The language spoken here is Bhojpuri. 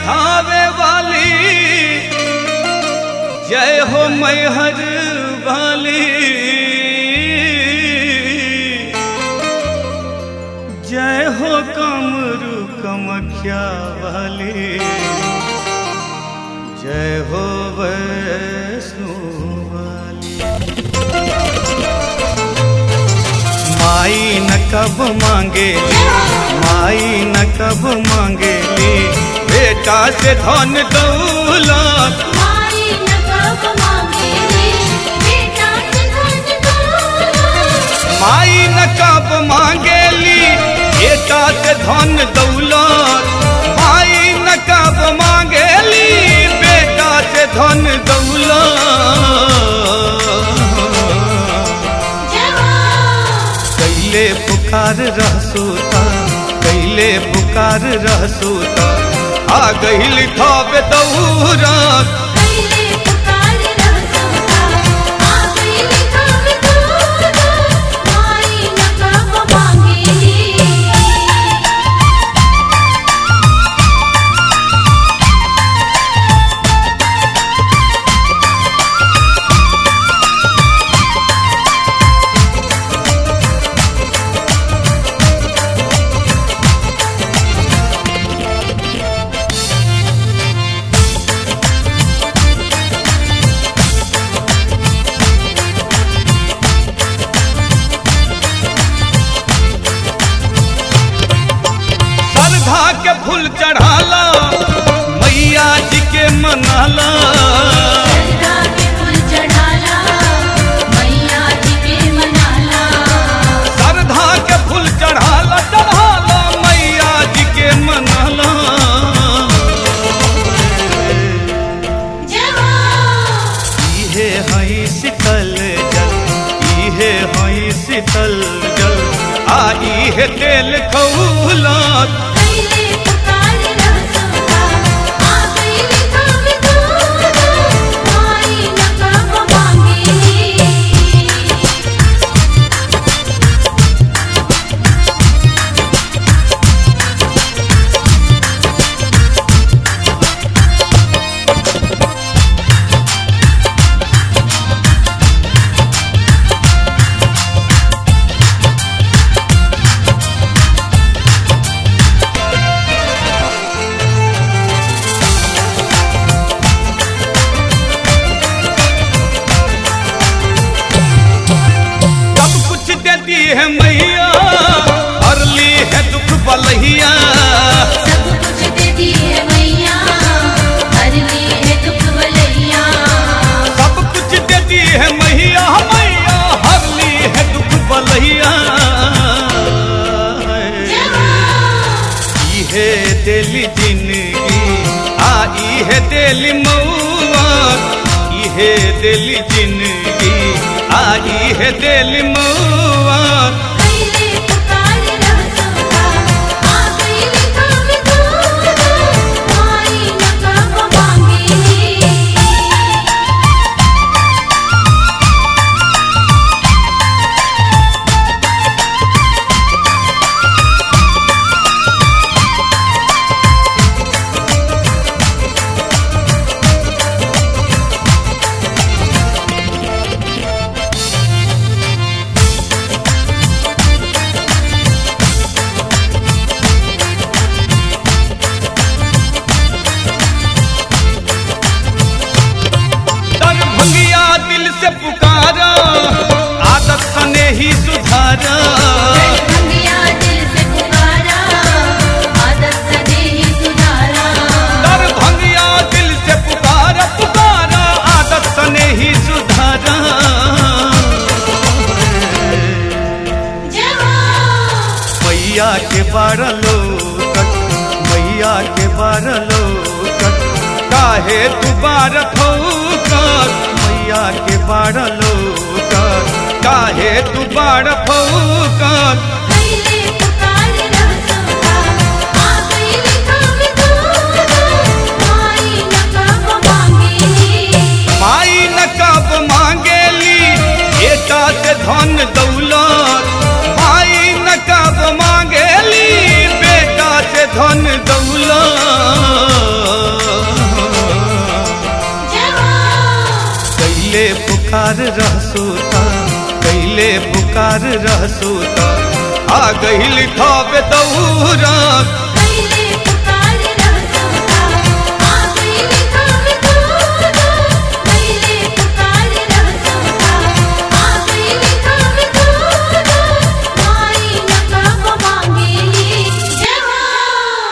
थावे वाली जय हो मैहर वाली जय हो कमरु कमख्या वाली जय हो वैष्णो वाली माई न कब मांगेली माई न कब मांगेली बेटा से धन दौलत माई न कब मांगेली बेटा से धन दौलत माई न कब मांगेली बेटा से धन दौलत माई न कब मांगेली बेटा से धन दौलत जवान कैले पुकार रहसोता कैले पुकार रहसोता आ गईल थावे दौरत पहले पुकार रहसोता आ गई लिखाव दूर माई न कब मांगेली श्रद्धा के फूल चढ़ाला मैया जी के मनाला सरधा के फूल चढ़ाला मैया जी के मनाला श्रद्धा के फूल चढ़ाला चढ़ाला मैया जी के मनाला जवान इहे हई शीतल जल इहे हई शीतल जल आ इहे तेल खौलत पहले पुकार रहसोता आ गई लिखाव दूर माई न कब मांगेली सब कुछ देती है मैया हरली है दुख बलहिया सब कुछ देती है मैया हर ली है दुख बलैया सब कुछ देती है मैया मैया हरली है दुख बलहिया इहे दिली जिंदगी आई है दिल मौत इहे दिली जिंदगी आई है दिल मौत पहले पुकार रहसोता आ गई लिखाव दूर माई न कब मांगेली तन भंगिया दिल से पुकारा आदत सने ही सुधारा भंगिया दिल से पुकारा आदत सने ही सुधारा तर भंगिया दिल से पुकारा पुकारा आदत सने ही सुधारा जवान मैया के बारह लोकत मैया के बारह लोकत काहे दुबार फौकत मैया के बारह लोकत काहे दुबार फौकत पहले पुकार रहसोता आ गई लिखाव दूर माई न कब मांगेली माई न कब मांगेली बेटा से धन दौलत माई न कब मांगेली बेटा से धन दौलत कैले पुकार रहसूता कैले पुकार रहसूता आ गईल खावे दौरा